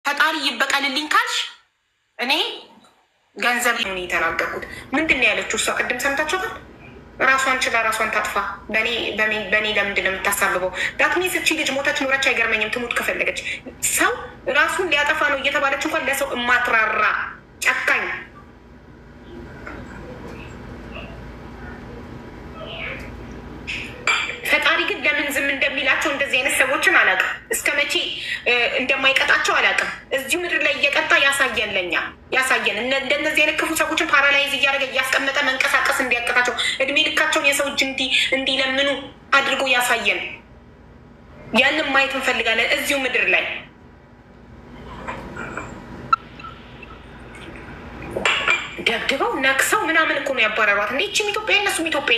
ፈጣሪ ይበቀልልኝ ካልሽ እኔ ገንዘብ ነው የተናገርኩት። ምንድን ነው ያለችው እሷ? ቅድም ሰምታችኋታል። ራሷን ችላ ራሷን ታጥፋ። በእኔ ለምንድን ነው የምታሳብበው? ዳትሚስ እቺ ልጅ ሞተች ኖረች አይገርመኝም። ትሙት ከፈለገች ሰው ራሱን ሊያጠፋ ነው እየተባለች እንኳን ለሰው እማትራራ ጨካኝ ፈጣሪ ግን ለምን ዝም እንደሚላቸው እንደዚህ አይነት ሰዎችን አላውቅም። እስከ መቼ እንደማይቀጣቸው አላውቅም። እዚሁ ምድር ላይ እየቀጣ ያሳየን፣ ለኛ ያሳየን። እንደነዚህ አይነት ክፉ ሰዎችን ፓራላይዝ እያደረገ እያስቀመጠ መንቀሳቀስ እንዲያቀጣቸው እድሜ ልካቸውን የሰው እጅ እንዲለምኑ አድርጎ ያሳየን። ያንን ማየት እንፈልጋለን እዚሁ ምድር ላይ ደብድበው ነክሰው ምናምን እኮ ነው ያባረሯት። እንደ ይችም ኢትዮጵያ እነሱም ኢትዮጵያ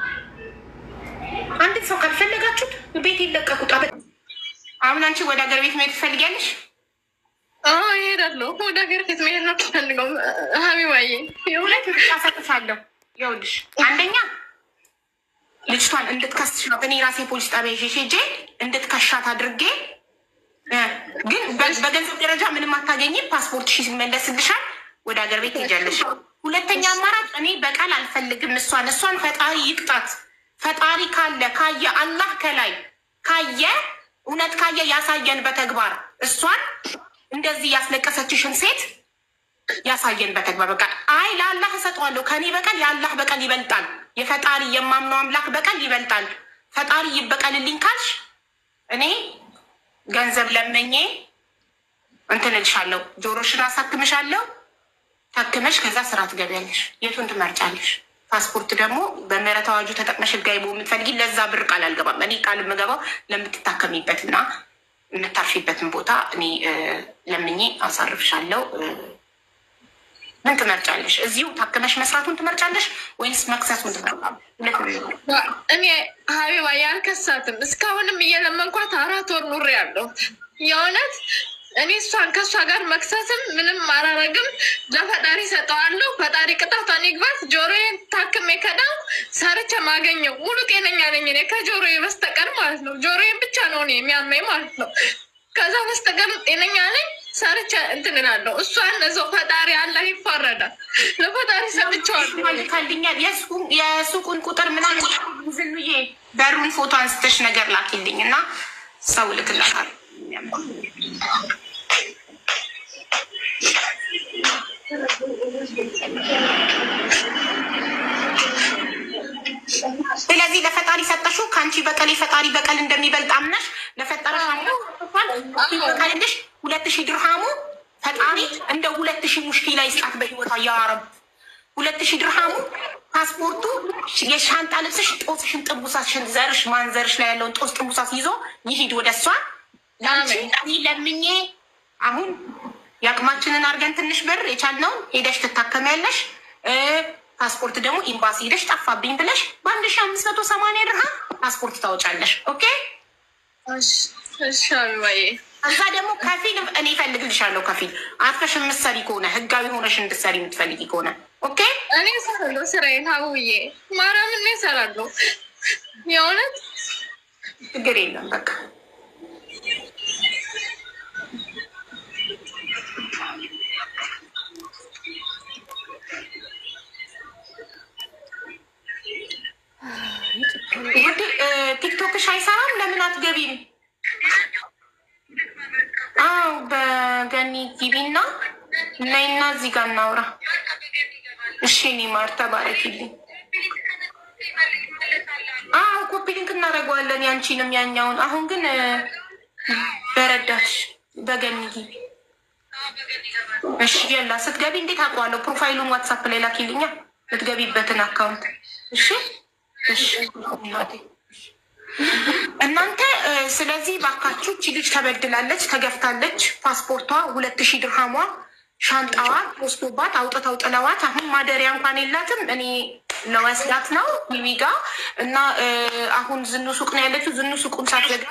አንድን ሰው ካልፈለጋችሁት ቤት ይለቀቁት። አሁን አንቺ ወደ ሀገር ቤት መሄድ ትፈልጊያለሽ? ይሄዳለሁ። ወደ ሀገር ቤት መሄድ ነው ትፈልገው ሀቢባዬ። የሁለት ምርጫ ሰጥሻለሁ። ይኸውልሽ አንደኛ ልጅቷን እንድትከስሽ ነው። እኔ ራሴ ፖሊስ ጣቢያ ይዤ ሄጄ እንድትከሻት አድርጌ ግን በገንዘብ ደረጃ ምንም አታገኝም። ፓስፖርት ሺ ሲመለስልሻል። ወደ ሀገር ቤት ትሄጃለሽ። ሁለተኛ አማራጭ እኔ በቃል አልፈልግም። እሷን እሷን ፈጣሪ ይቅጣት። ፈጣሪ ካለ ካየ አላህ ከላይ ካየ እውነት ካየ ያሳየን በተግባር እሷን እንደዚህ ያስለቀሰችሽን ሴት ያሳየን በተግባር። በቃ አይ ለአላህ እሰጠዋለሁ ከኔ በቀል የአላህ በቀል ይበልጣል። የፈጣሪ የማምነው አምላክ በቀል ይበልጣል። ፈጣሪ ይበቀልልኝ ካልሽ እኔ ገንዘብ ለመኜ እንትን እልሻለሁ። ጆሮሽን አሳክምሻለሁ። ታክመሽ ከዛ ስራ ትገቢያለሽ። የቱን ትመርጫለሽ? ፓስፖርት ደግሞ በምህረት አዋጁ ተጠቅመሽ ህጋዊ መሆን የምትፈልጊ ለዛ ብር ቃል አልገባም። እኔ ቃል የምገባው ለምትታከሚበት እና የምታርፊበትን ቦታ እኔ ለምኜ አሳርፍሻለሁ። ምን ትመርጫለሽ? እዚሁ ታክመሽ መስራቱን ትመርጫለሽ ወይንስ መክሰሱን ትመርጫለሽ? እኔ ሀቢባ ያልከሳትም እስካሁንም እየለመንኳት አራት ወር ኑሬ ያለሁ የእውነት እኔ እሷን ከእሷ ጋር መክሰስም ምንም አላረግም። ለፈጣሪ ሰጠዋለሁ። ፈጣሪ ቅጣቷን ይግባት። ጆሮዬን ታክሜ ከዳው ሰርቼ ማገኘው ሙሉ ጤነኛ ነኝ እኔ ከጆሮዬ በስተቀር ማለት ነው። ጆሮዬን ብቻ ነው እኔ የሚያመኝ ማለት ነው። ከዛ በስተቀር ጤነኛ ነኝ። ሰርቼ እንትን እላለሁ። እሷን እዛው ፈጣሪ አላህ ይፋረዳል። ለፈጣሪ ሰጥቼዋለሁ። ካልኛል የሱቁን ቁጥር ምናምን ዝኑዬ በሩን ፎቶ አንስተሽ ነገር ላኪልኝ እና ሰው ልክላታል። ስለዚህ ለፈጣሪ ሰጠሽው። ከአንቺ በቀል የፈጣሪ በቀል እንደሚበልጥ አምነሽ ለፈጠረሽ በቀልልሽ ሁለት ሺህ ድርሃሙ ፈጣሪ እንደ ሁለት ሺህ ሙሽኪላ ይስጣት በህይወቷ ያረብ ሁለት ሺህ ድርሃሙ ፓስፖርቱ የሻንጣ ልብስሽ ጦስሽን ጥቡሳሽን ዘርሽ ማንዘርሽ ላይ ያለውን ጦስ ጥቡሳስ ይዞ ይሂድ ወደ እሷ ለአንቺ ለምኜ አሁን የአቅማችንን አድርገን ትንሽ ብር የቻልነውን ሄደሽ ትታከሚያለሽ። ፓስፖርት ደግሞ ኤምባሲ ሄደሽ ጠፋብኝ ብለሽ በአንድ ሺ አምስት መቶ ሰማንያ ድርሃም ፓስፖርት ታወጫለሽ። ኦኬ እዛ ደግሞ ከፊል እኔ እፈልግልሻለሁ። ከፊል አርፈሽ የምትሰሪ ከሆነ ህጋዊ ሆነሽ እንድትሰሪ የምትፈልጊ ከሆነ ኦኬ እኔ እሰራለሁ ስራዬን። ሀቡዬ ማርያምን እኔ እሰራለሁ። የእውነት ችግር የለም በቃ ቲክቶክሽ አይሰራም? ለምን አትገቢም? አዎ በገኒ ግቢና ነይና እዚህ ጋር እናውራ። እሺ እኔ ማር ተባረኪልኝ። አዎ ኮፒ ሊንክ እናደርገዋለን ያንቺንም ያኛውን። አሁን ግን በረዳሽ በገኒ ግቢ። እሺ የላ ስትገቢ እንዴት አውቀዋለሁ? ፕሮፋይሉን ዋትሳፕ ላይ ላኪልኛ ልትገቢበትን አካውንት። እሺ እሺ እናንተ ስለዚህ ባካችሁ እቺ ልጅ ተበድላለች፣ ተገፍታለች። ፓስፖርቷ ሁለት ሺህ ድርሃሟ ሻንጣዋ ወስዶባት አውጥተው ጥለዋት፣ አሁን ማደሪያ እንኳን የላትም። እኔ ለወስዳት ነው ቢቢጋ እና አሁን ዝኑ ሱቅ ነው ያለችው። ዝኑ ሱቁን ሳትዘጋ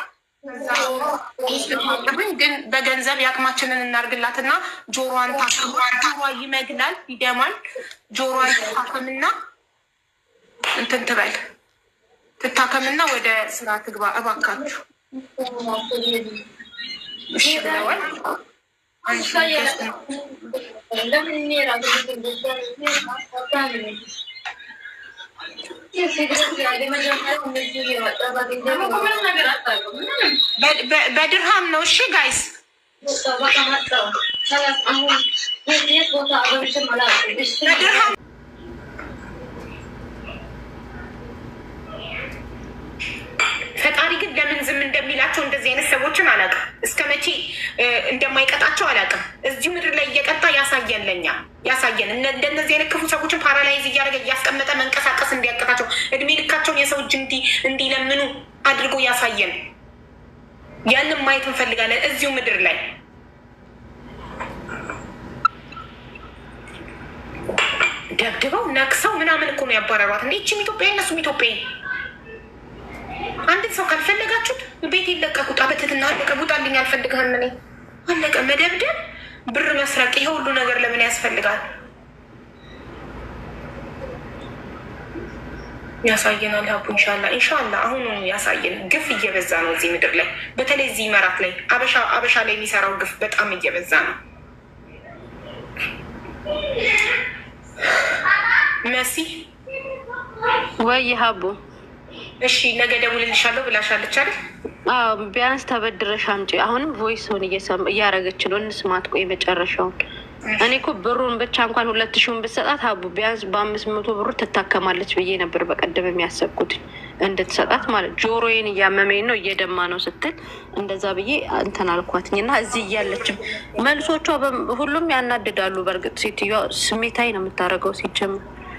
ግን በገንዘብ የአቅማችንን እናርግላትና ጆሮዋን ታክሟ ይመግላል፣ ይደማል። ጆሮዋን ታክምና እንትን ትበል ትታከምና ወደ ስራ ትግባ። እባካችሁ እሺ ብለዋል። በድርሃም ነው። እሺ ጋይስ በድርሃም ፈጣሪ ግን ለምን ዝም እንደሚላቸው እንደዚህ አይነት ሰዎችን አላውቅም። እስከ መቼ እንደማይቀጣቸው አላውቅም። እዚሁ ምድር ላይ እየቀጣ ያሳየን፣ ለኛ ያሳየን። እንደነዚህ አይነት ክፉ ሰዎችን ፓራላይዝ እያደረገ እያስቀመጠ መንቀሳቀስ እንዲያቀጣቸው እድሜ ልካቸውን የሰው እጅ እንዲለምኑ አድርጎ ያሳየን። ያንን ማየት እንፈልጋለን እዚሁ ምድር ላይ ደብድበው ነክሰው ምናምን እኮ ነው ያባረሯት። እንደ ይችም ኢትዮጵያ እነሱም ኢትዮጵያ አንድን ሰው ካልፈለጋችሁት ቤት ይለቀቁ። ጣበትትና አለቀ። ውጣልኝ፣ አልፈልግህም። እኔ አለቀ። መደብደብ፣ ብር መስረቅ፣ ይሄ ሁሉ ነገር ለምን ያስፈልጋል? ያሳየናል። ሀቡ እንሻላ እንሻላ አሁኑ ያሳየን። ግፍ እየበዛ ነው እዚህ ምድር ላይ በተለይ እዚህ መራት ላይ አበሻ አበሻ ላይ የሚሰራው ግፍ በጣም እየበዛ ነው። መሲ ወይ ሀቡ እሺ ነገ ደውልልሻለሁ ብላሻለች አይደል? አዎ ቢያንስ ተበድረሽ አምጪ። አሁንም ቮይስን እያረገች ነው። እንስማት። ቆይ መጨረሻውን እኔ እኮ ብሩን ብቻ እንኳን ሁለት ሺውን ብትሰጣት ሀቡ ቢያንስ በአምስት መቶ ብሩ ትታከማለች ብዬ ነበር በቀደም የሚያሰብኩት እንድትሰጣት ማለት ጆሮዬን እያመመኝ ነው እየደማ ነው ስትል እንደዛ ብዬ እንትን አልኳትኝ እና እዚህ እያለችም መልሶቿ ሁሉም ያናድዳሉ። በእርግጥ ሴትዮዋ ስሜታዊ ነው የምታደርገው ሲጀምር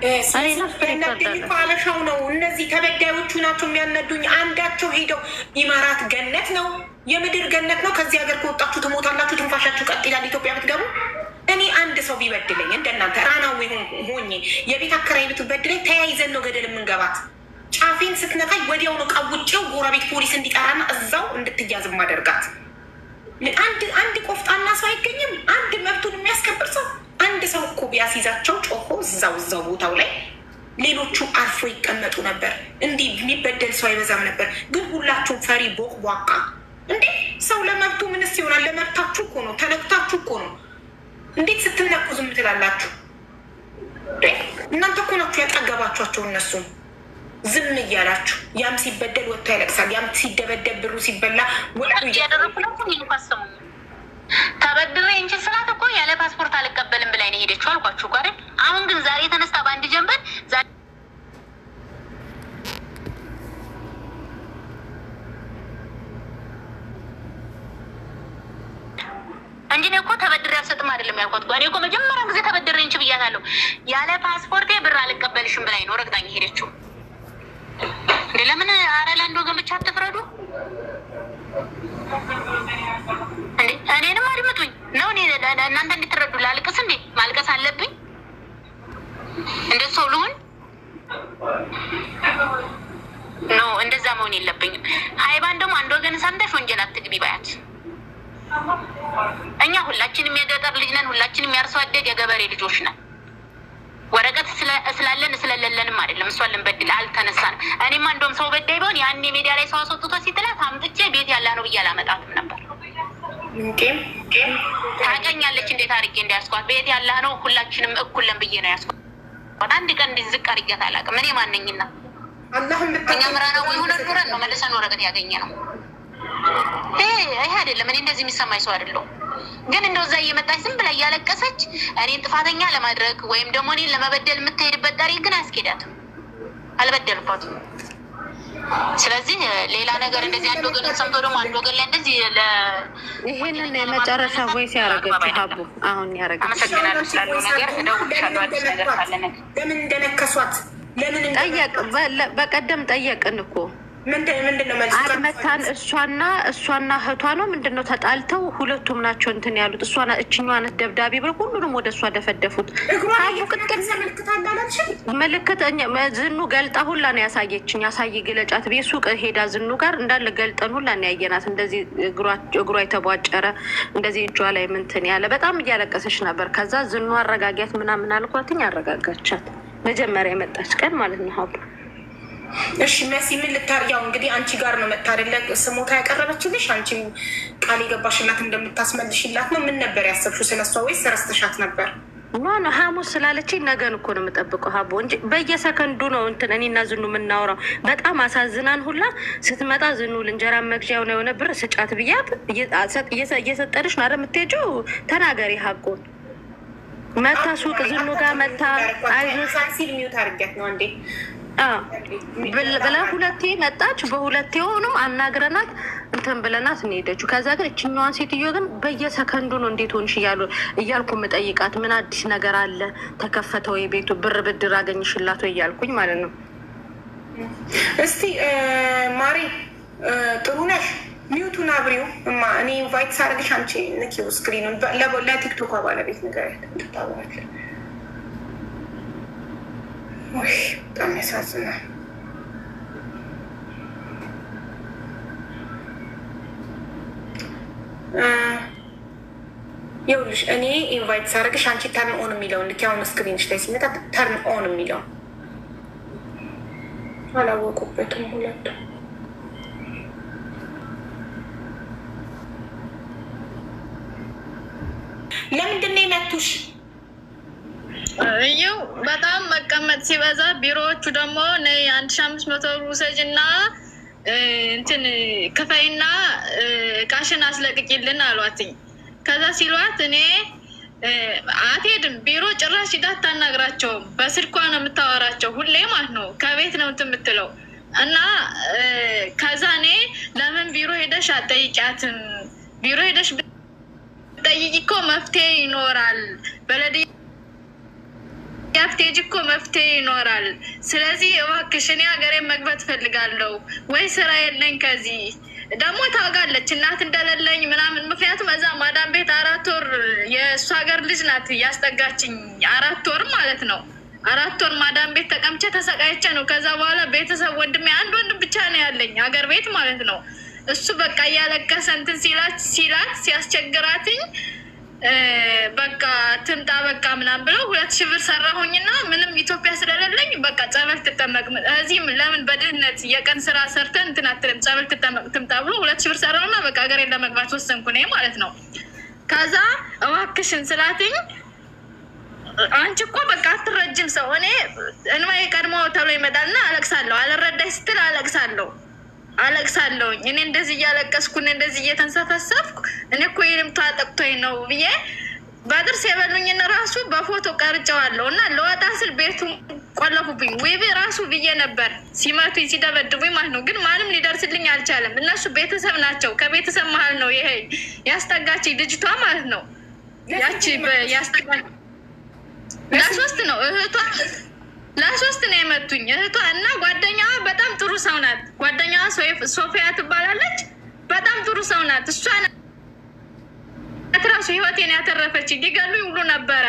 አበሻው ነው። እነዚህ ተበዳዮቹ ናቸው የሚያነዱኝ። አንዳቸው ሄደው ኢማራት ገነት ነው የምድር ገነት ነው። ከዚህ ሀገር ከወጣችሁ ትሞታላችሁ፣ ትንፋሻችሁ ቀጥ ይላል። ኢትዮጵያ ብትገቡ እኔ አንድ ሰው ቢበድለኝ እንደናንተ ራናዊ ሆኜ የቤት አከራይ ብትበድለኝ ተያይዘን ነው ገደል የምንገባት። ጫፌን ስትነካኝ ወዲያው ነው ቀውጬው ጎረቤት ፖሊስ እንዲጠራና እዛው እንድትያዝ ማደርጋት። አንድ አንድ ቆፍጣና ሰው አይገኝም። አንድ መብቱን የሚያስከብር ሰው አንድ ሰው እኮ ቢያስይዛቸው ጮሆ እዛው እዛው ቦታው ላይ ሌሎቹ አርፎ ይቀመጡ ነበር። እንዲህ የሚበደል ሰው አይበዛም ነበር። ግን ሁላችሁም ፈሪ ቦቅ ቧቃ እንዴ! ሰው ለመብቱ ምንስ ይሆናል? ለመብታችሁ እኮ ነው። ተነክታችሁ እኮ ነው። እንዴት ስትነቁ ዝም ትላላችሁ? እናንተ እኮ ናችሁ ያጠገባችኋቸው እነሱም ዝም እያላችሁ። ያም ሲበደል ወጥቶ ያለቅሳል። ያም ሲደበደብ ብሩ ሲበላ ያደረኩ ነው እንኳሰሙ ተበድሬ እንጂ ስላት እኮ ያለ ፓስፖርት አልቀበልም ብላኝ ነው ሄደችው አልኳችሁ ጋር። አሁን ግን ዛሬ ተነስታ በአንድ ጀንበር እንጂ እኔ እኮ ተበድሬ አልሰጥም አይደለም ያልኳት። እኔ እኮ መጀመሪያ ጊዜ ተበድሬ እንጂ ብያታለሁ። ያለ ፓስፖርቴ ብር አልቀበልሽም ብላኝ ነው ረግጣኝ ሄደችው። እንደ ለምን አረ ለአንድ ወገን ብቻ አትፍረዱ እንዴ? እኔንም አድምጡኝ ነው እኔ እናንተ እንድትረዱ ላልቅስ እንዴ? ማልቀስ አለብኝ? እንደ ሰው ልሁን? ኖ እንደዛ መሆን የለብኝም። ሀይባን ደግሞ አንድ ወገን ሰምተሽ ወንጀል አትግቢ ባያት። እኛ ሁላችንም የገጠር ልጅ ነን። ሁላችንም የአርሶ አደግ የገበሬ ልጆች ነን። ወረቀት ስላለን ስለሌለንም አይደለም እሷን ልንበድል አልተነሳንም። እኔማ እንደውም ሰው በዳይ ቢሆን ያኔ ሜዲያ ላይ ሰው አስወጥቶ ሲጥላት አምጥቼ ቤት ያላ ነው ብዬ አላመጣትም ነበር። ታውቀኛለች እንዴት አድርጌ እንዳያስኳት ቤት ያላ ነው ሁላችንም እኩልን ብዬ ነው ያስኳት። አንድ ቀን እንዲህ ዝቅ አድርጌያት አላውቅም። እኔ ማነኝና እኛ ምራና ወይ ሆነን ኑረን ነው መልሰን ወረቀት ያገኘ ነው። ይሄ አይደለም። እኔ እንደዚህ የሚሰማኝ ሰው አይደለሁም። ግን እንደዛ እየመጣች ዝም ብላ እያለቀሰች እኔን ጥፋተኛ ለማድረግ ወይም ደግሞ እኔን ለመበደል የምትሄድበት ታሪክ ግን አያስኬዳትም። አልበደልኳትም። ስለዚህ ሌላ ነገር እንደዚህ አንድ ወገን ሰምቶ ደግሞ አንድ ወገን ላይ እንደዚህ ይህንን የመጨረሻ ቮይስ ያደረገችው ሀቡ አሁን ያደረገች አመሰግናለሁ ስላለው ነገር እደውልልሻለሁ አዲስ ነገር ካለ ነገር ለምን እንደነከሷት ለምን ጠየቅ በቀደም ጠየቅን እኮ ምንድን ነው መልሱ? አድመታን እሷና እሷና እህቷ ነው ምንድን ነው ተጣልተው ሁለቱም ናቸው እንትን ያሉት እሷ እችኛዋ ናት ደብዳቤ ብለው ሁሉንም ወደ እሷ ደፈደፉት። አቡ ቅጥቅጥ ምልክት ዝኑ ገልጣ ሁላ ነው ያሳየችኝ። ያሳይ ግለጫት ቤት ሱቅ ሄዳ ዝኑ ጋር እንዳለ ገልጠን ሁላ ነው ያየናት። እንደዚህ እግሯ የተቧጨረ እንደዚህ እጇ ላይ ምንትን ያለ በጣም እያለቀሰች ነበር። ከዛ ዝኑ አረጋጊያት ምናምን አልኳትኝ፣ አረጋጋቻት። መጀመሪያ የመጣች ቀን ማለት ነው ሀቡ እሺ መሲ ምን ልታር ያው እንግዲህ አንቺ ጋር ነው መጥታ አይደለ ስሞታ ያቀረበችልሽ አንቺ ቃል የገባሽላት እንደምታስመልሽላት ነው ምን ነበር ያሰብሽው ስለሷ ወይስ ረስተሻት ነበር ኖ ኖ ሐሙስ ስላለችኝ ነገን እኮ ነው የምጠብቀው ሀቦ እንጂ በየሰከንዱ ነው እንትን እኔና ዝኑ የምናወራው። በጣም አሳዝናን ሁላ ስትመጣ ዝኑ ልንጀራ መግዣ የሆነ የሆነ ብር ስጫት ብያት እየሰጠንሽ ነው አይደል የምትሄጂው? ተናገሪ ሀቁን። መታ ሱቅ ዝኑ ጋር መታ አይዞሽ ሲል ሚዩት አድርጊያት ነው እንዴ ብላ ሁለቴ መጣች። በሁለቴ ሆኑም አናግረናት እንትን ብለናት እንሄደችው። ከዛ ግን እችኛዋን ሴትዮ ግን በየሰከንዱ ነው እንዴት ሆንሽ እያሉ እያልኩ የምጠይቃት ምን አዲስ ነገር አለ ተከፈተ ወይ ቤቱ ብር ብድር አገኝሽላት ወይ እያልኩኝ ማለት ነው። እስቲ ማሪ ጥሩ ነሽ ሚዩቱን አብሪው እማ እኔ ኢንቫይት ሳደርግሽ አንቺ ንኪው ስክሪኑን ለቲክቶክ ባለቤት ነገር እንድታበራለን በጣም ያሳዝናል። ይኸውልሽ እኔ ኢንቫይት ሳደርግሽ አንቺ ተርን ኦን የሚለውን ልክ አሁን ስክሪንሽ ላይ ሲመጣ ተርን ኦን የሚለውን አላወቁበትም ሁለቱ። ለምንድን ነው የመቱሽ? ይው በጣም መቀመጥ ሲበዛ ቢሮዎቹ ደግሞ ነይ አንድ ሺ አምስት መቶ ብር ውሰጅ እና እንትን ክፈይና እቃሽን አስለቅቂልን አሏትኝ። ከዛ ሲሏት እኔ አትሄድም ቢሮ ጭራሽ ሂዳ አታናግራቸውም። በስልኳ ነው የምታወራቸው ሁሌ ማለት ነው። ከቤት ነው እንትን የምትለው እና ከዛ እኔ ለምን ቢሮ ሄደሽ አትጠይቂያትም? ቢሮ ሄደሽ ብትጠይቂ እኮ መፍትሄ ይኖራል በለድ ያፍቴጅ እኮ መፍትሄ ይኖራል። ስለዚህ እባክሽ እኔ ሀገሬን መግባት እፈልጋለሁ ወይ ስራ የለኝ ከዚህ ደግሞ ታውቃለች እናት እንደሌለኝ ምናምን። ምክንያቱም እዛ ማዳም ቤት አራት ወር የእሱ ሀገር ልጅ ናት እያስጠጋችኝ አራት ወር ማለት ነው። አራት ወር ማዳም ቤት ተቀምቼ ተሰቃይቼ ነው። ከዛ በኋላ ቤተሰብ ወንድሜ አንድ ወንድም ብቻ ነው ያለኝ ሀገር ቤት ማለት ነው። እሱ በቃ እያለቀሰ እንትን ሲላት ሲላት ሲያስቸግራትኝ በቃ ትምጣ በቃ ምናምን ብለው ሁለት ሺህ ብር ሰራሁኝና ምንም ኢትዮጵያ ስለሌለኝ በቃ ጸበል ትጠመቅ እዚህም ለምን በድህነት የቀን ስራ ሰርተን እንትን አትልም ጸበል ትጠመቅ ትምጣ ብሎ ሁለት ሺህ ብር ሰራሁና በቃ ሀገሬን ለመግባት ወሰንኩ እኔ ማለት ነው። ከዛ እባክሽን ስላትኝ አንቺ እኮ በቃ አትረጅም ሰው እኔ እንባዬ ቀድሞ ተብሎ ይመጣልና አለቅሳለሁ። አልረዳኝ ስትል አለቅሳለሁ አለቅሳለሁኝ እኔ እንደዚህ እያለቀስኩ እኔ እንደዚህ እየተንሰፈሰፍኩ እኔ እኮ ይልምታ ጠቅቶኝ ነው ብዬ በጥርስ የበሉኝን ራሱ በፎቶ ቀርጨዋለሁ እና ለወጣ ስል ቤቱ ቆለፉብኝ። ዌቤ ራሱ ብዬ ነበር ሲመቱኝ ሲደበድቡኝ ማለት ነው። ግን ማንም ሊደርስልኝ አልቻለም። እነሱ ቤተሰብ ናቸው። ከቤተሰብ መሀል ነው ይሄ ያስጠጋችኝ ልጅቷ ማለት ነው። ያቺ ያስጠጋች ለሶስት ነው እህቷ ለሶስት ነው የመቱኝ እህቷ እና ጓደኛዋ በጣም ጥሩ ሰው ናት። ጓደኛዋ ሶፊያ ትባላለች። በጣም ጥሩ ሰው ናት። እሷ ራሱ ህይወቴን ያተረፈች ሊገሉኝ ሁሉ ነበረ።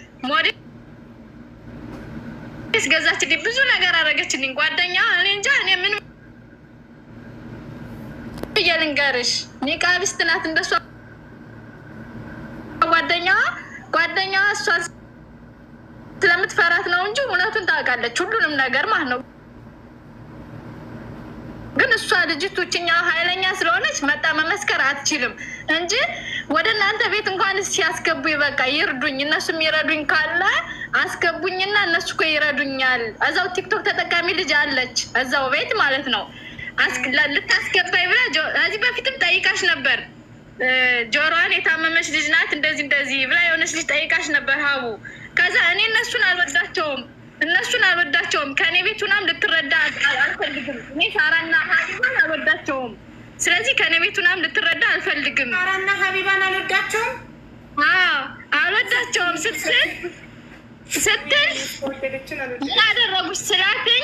ሞዴስ ገዛችልኝ፣ ብዙ ነገር አደረገችልኝ ጓደኛዋ። እኔ እንጃ እኔ ምን ብዬ ልንገርሽ፣ ኒቃቢስት ናት እንደሷ ጓደኛዋ ጓደኛዋ እሷ ስለምትፈራት ነው እንጂ እውነቱን ታውቃለች፣ ሁሉንም ነገር ማለት ነው። ግን እሷ ልጅቱ ችኛ ኃይለኛ ስለሆነች መጣ መመስከር አትችልም እንጂ ወደ እናንተ ቤት እንኳን ሲያስገቡ በቃ ይርዱኝ፣ እነሱ የሚረዱኝ ካለ አስገቡኝና እነሱ እኮ ይረዱኛል። እዛው ቲክቶክ ተጠቃሚ ልጅ አለች እዛው ቤት ማለት ነው። ልታስገባኝ ብላ ከዚህ በፊትም ጠይቃሽ ነበር። ጆሮዋን የታመመች ልጅ ናት እንደዚህ እንደዚህ ብላ የሆነች ልጅ ጠይቃሽ ነበር ሀቡ ከዛ እኔ እነሱን አልወዳቸውም እነሱን አልወዳቸውም። ከእኔ ቤት ሁናም ልትረዳ አልፈልግም። እኔ ሳራና ሀቢባን አልወዳቸውም። ስለዚህ ከእኔ ቤት ሁናም ልትረዳ አልፈልግም። ሳራና ሀቢባን አልወዳቸውም አልወዳቸውም ስትል ስትል ምን አደረጉች ስላትኝ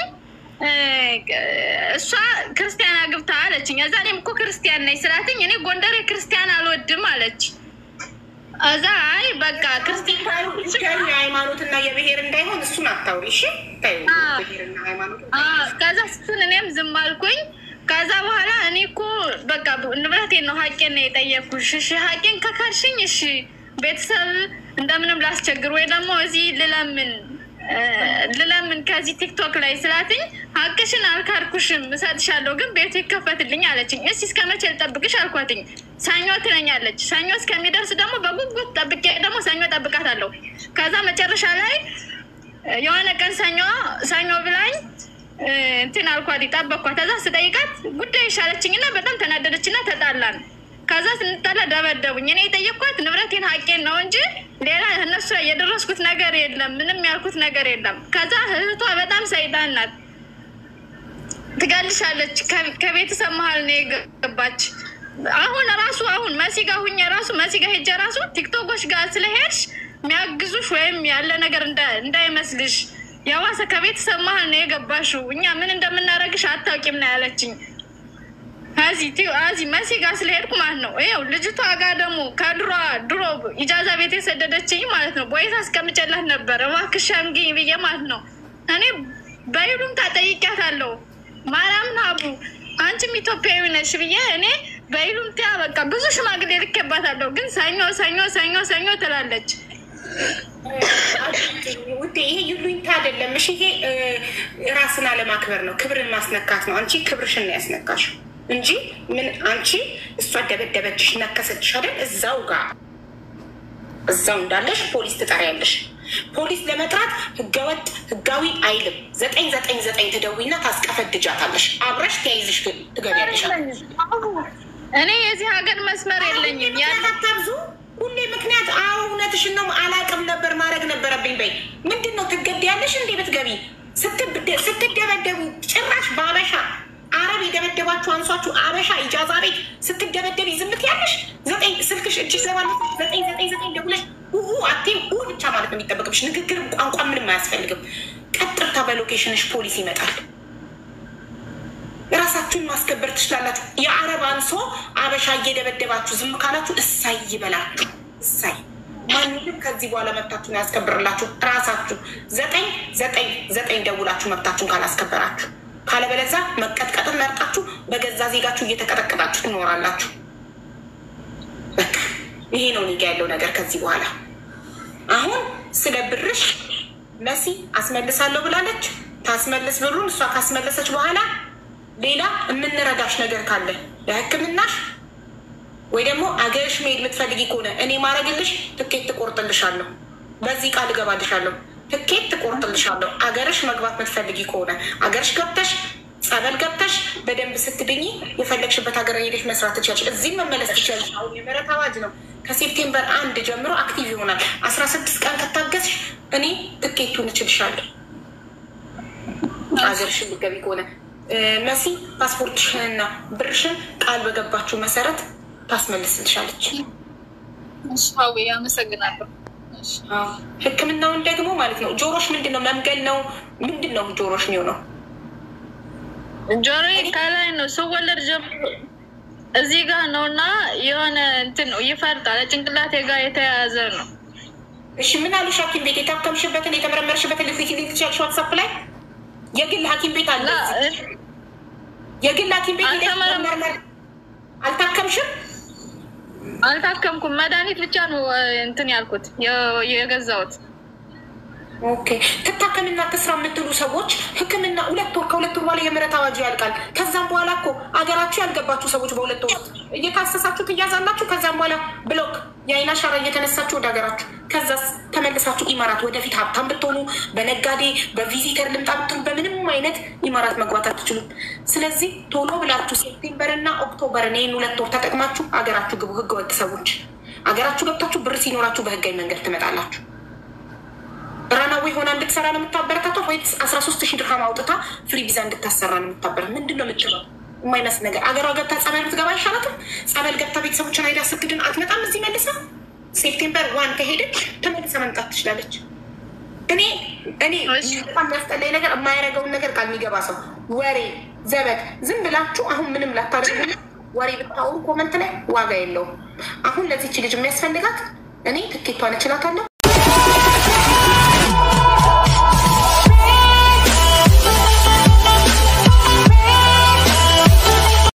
እሷ ክርስቲያን አግብታ አለችኝ። እዛ እኔም እኮ ክርስቲያን ነኝ ስላትኝ እኔ ጎንደሬ ክርስቲያን አልወድም አለች። እዛ አይ በቃ ክርስቲያን የሃይማኖትና የብሔር እንዳይሆን እሱን አታውሪ እሺ። ብሔርና ሃይማኖት ከዛ ስትል እኔም ዝም አልኩኝ። ከዛ በኋላ እኔ እኮ በቃ ንብረቴን ነው ሀቄን ነው የጠየኩሽ። እሺ ሀቄን ከካድሽኝ እሺ ቤተሰብ እንደምንም ላስቸግር ወይ ደግሞ እዚህ ልለምን ልለምን ከዚህ ቲክቶክ ላይ ስላትኝ ሀቅሽን አልካድኩሽም እሰጥሻለሁ፣ ግን ቤቱ ይከፈትልኝ አለችኝ። እሺ እስከ መቼ ልጠብቅሽ አልኳትኝ። ሰኞ ትለኛለች። ሰኞ እስከሚደርስ ደግሞ በጉጉት ጠብቄ ደግሞ ሰኞ ጠብቃታለሁ። ከዛ መጨረሻ ላይ የሆነ ቀን ሰኞ ሰኞ ብላኝ እንትን አልኳት፣ ጠበቅኳት። ከዛ ስጠይቃት ጉዳይ ይሻለችኝና በጣም ተናደደችና ተጣላን። ከዛ ስንጣላ ደበደቡኝ። እኔ የጠየቅኳት ንብረቴን ሀቄን ነው እንጂ ሌላ እነሱ ላይ የደረስኩት ነገር የለም፣ ምንም ያልኩት ነገር የለም። ከዛ እህቷ በጣም ሰይጣን ናት፣ ትገልሻለች። ከቤተሰብ መሀል ነው የገባች። አሁን ራሱ አሁን መሲጋ ሁኜ ራሱ መሲጋ ሄጀ ራሱ ቲክቶኮች ጋር ስለሄድሽ የሚያግዙሽ ወይም ያለ ነገር እንዳይመስልሽ የዋሰ ከቤተሰብ መሀል ነው የገባሽው። እኛ ምን እንደምናደርግሽ አታውቂም ነው ያለችኝ። እዚህ መሲ ጋር ስለሄድኩ ማለት ነው። ይኸው ልጅቷ ጋር ደግሞ ከድሮ ድሮ ኢጃዛ ቤት የሰደደችኝ ማለት ነው። ቦይታ አስቀምጬላት ነበር እባክሽ ሸምጊኝ ብዬ ማለት ነው። እኔ በይሉምታ ጠይቂያታለሁ። ማርያምን አቡ አንቺም ኢትዮጵያዊ ነሽ ብዬ እኔ በይሉምታ በቃ ብዙ ሽማግሌ ልኬባታለሁ። ግን ሰኞ ሰኞ ሰኞ ሰኞ ትላለች። ውዴ ይሄ ይሉኝታ አይደለም። እሺ ይሄ ራስን አለማክበር ነው፣ ክብርን ማስነካት ነው። አንቺ ክብርሽን ነው ያስነካሽው እንጂ ምን አንቺ እሷ ደበደበችሽ ነከሰችሽ አይደል? እዛው ጋር እዛው እንዳለሽ ፖሊስ ትጠሪያለሽ። ፖሊስ ለመጥራት ህገወጥ ህጋዊ አይልም። ዘጠኝ ዘጠኝ ዘጠኝ ትደዊና ታስቀፈድጃታለሽ። አብረሽ ተያይዝሽ ትገቢያለሽ። እኔ የዚህ ሀገር መስመር የለኝም። ያታብዙ ሁሌ ምክንያት አዎ እውነትሽን ነው። አላቅም ነበር ማድረግ ነበረብኝ በይ። ምንድን ነው ትገደያለሽ እንዴ ብትገቢ? ስትደበደቡ ጭራሽ በአበሻ አረብ የደበደባችሁ አንሷችሁ አበሻ ኢጃዛ ቤት ስትደበደብ ዝምት ያለሽ ዘጠኝ ስልክሽ እጅ ዘባለ ዘጠኝ ዘጠኝ ዘጠኝ ደውለሽ ኡ አቴም ኡ ብቻ ማለት ነው የሚጠበቅብሽ። ንግግር ቋንቋ ምንም አያስፈልግም። ቀጥታ በሎኬሽንሽ ፖሊስ ይመጣል። ራሳችሁን ማስከበር ትችላላችሁ። የአረብ አንሶ አበሻ እየደበደባችሁ ዝም ካላችሁ እሳይ ይበላችሁ። እሳይ ማንም ከዚህ በኋላ መብታችሁን ያስከብርላችሁ ራሳችሁ። ዘጠኝ ዘጠኝ ዘጠኝ ደውላችሁ መብታችሁን ካላስከበራችሁ ካለበለዛ መቀጥቀጥን መርጣችሁ በገዛ ዜጋችሁ እየተቀጠቀጣችሁ ትኖራላችሁ። በቃ ይሄ ነው እኔ ጋ ያለው ነገር። ከዚህ በኋላ አሁን ስለ ብርሽ መሲ አስመልሳለሁ ብላለች። ታስመልስ ብሩን። እሷ ካስመለሰች በኋላ ሌላ የምንረዳሽ ነገር ካለ ለሕክምናሽ ወይ ደግሞ አገርሽ መሄድ የምትፈልጊ ከሆነ እኔ ማድረግልሽ ትኬት ትቆርጥልሻለሁ። በዚህ ቃል እገባልሻለሁ። ትኬት ትቆርጥልሻለሁ። አገርሽ መግባት የምትፈልጊ ከሆነ አገርሽ ገብተሽ ጸበል ገብተሽ በደንብ ስትድኝ የፈለግሽበት ሀገር ሄደሽ መስራት ትችላለሽ። እዚህም መመለስ ትችላለሽ። አሁን የምህረት አዋጅ ነው። ከሴፕቴምበር አንድ ጀምሮ አክቲቭ ይሆናል። አስራ ስድስት ቀን ከታገስሽ እኔ ትኬቱን እችልሻለሁ። አገርሽን ልገቢ ከሆነ መሲ ፓስፖርትሽንና ብርሽን ቃል በገባችሁ መሰረት ታስመልስልሻለች። ሀዊ አመሰግናለሁ። ህክምናውን ደግሞ ማለት ነው ጆሮሽ ምንድን ነው መምገል ነው ምንድን ነው ጆሮሽ የሚሆነው? ጆሮ ከላይ ነው ስወለድ ጀምሮ እዚህ ጋር ነው እና የሆነ እንትን ነው ይፈርጣል። ጭንቅላቴ ጋር የተያያዘ ነው። እሺ ምን አሉሽ? ሐኪም ቤት የታከምሽበትን የተመረመርሽበትን ልትልኪልኝ ትችያለሽ? ዋትሳፕ ላይ የግል ሐኪም ቤት አለ። የግል ሐኪም ቤት አልታከምሽም? አልታከምኩም። መድኃኒት ብቻ ነው እንትን ያልኩት የገዛሁት። ኦኬ ትታከምና ትስራ የምትሉ ሰዎች ህክምና ሁለት ወር ከሁለት ወር በኋላ የምህረት አዋጁ ያልቃል። ከዛም በኋላ እኮ አገራችሁ ያልገባችሁ ሰዎች በሁለት ወር እየታሰሳችሁ ትያዛላችሁ። ከዛም በኋላ ብሎክ የአይን አሻራ እየተነሳችሁ ወደ ሀገራችሁ፣ ከዛስ ተመልሳችሁ ኢማራት ወደፊት ሀብታም ብትሆኑ በነጋዴ በቪዚተር ልምጣ ብትሆኑ በምንም አይነት ኢማራት መግባት አትችሉም። ስለዚህ ቶሎ ብላችሁ ሴፕቴምበርና ኦክቶበርን ይህን ሁለት ወር ተጠቅማችሁ አገራችሁ ግቡ። ህገወጥ ሰዎች አገራችሁ ገብታችሁ ብር ሲኖራችሁ በህጋዊ መንገድ ትመጣላችሁ። ራናዊ ሆና እንድትሰራ ነው የምታበረታቷት ወይስ አስራ ሶስት ሺህ ድርሃም አውጥታ ፍሪ ቪዛ እንድታሰራ ነው የምታበረ ምንድን ነው የምትለው? የማይመስል ነገር አገሯ ገብታ ጸበል ብትገባ አይሻላትም? ጸበል ገብታ ቤተሰቦችን አይዳ ስግድን አትመጣም? እዚህ መልሳ ሴፕቴምበር ዋን ከሄደች ተመልሳ መምጣት ትችላለች። እኔ እኔ በጣም የሚያስጠላኝ ነገር የማያደርገውን ነገር ቃል የሚገባ ሰው ወሬ ዘበት ዝም ብላችሁ አሁን ምንም ላታደርጉ ወሬ ብታወሩ ኮመንት ላይ ዋጋ የለውም። አሁን ለዚች ልጅ የሚያስፈልጋት እኔ ትኬቷን እችላታለሁ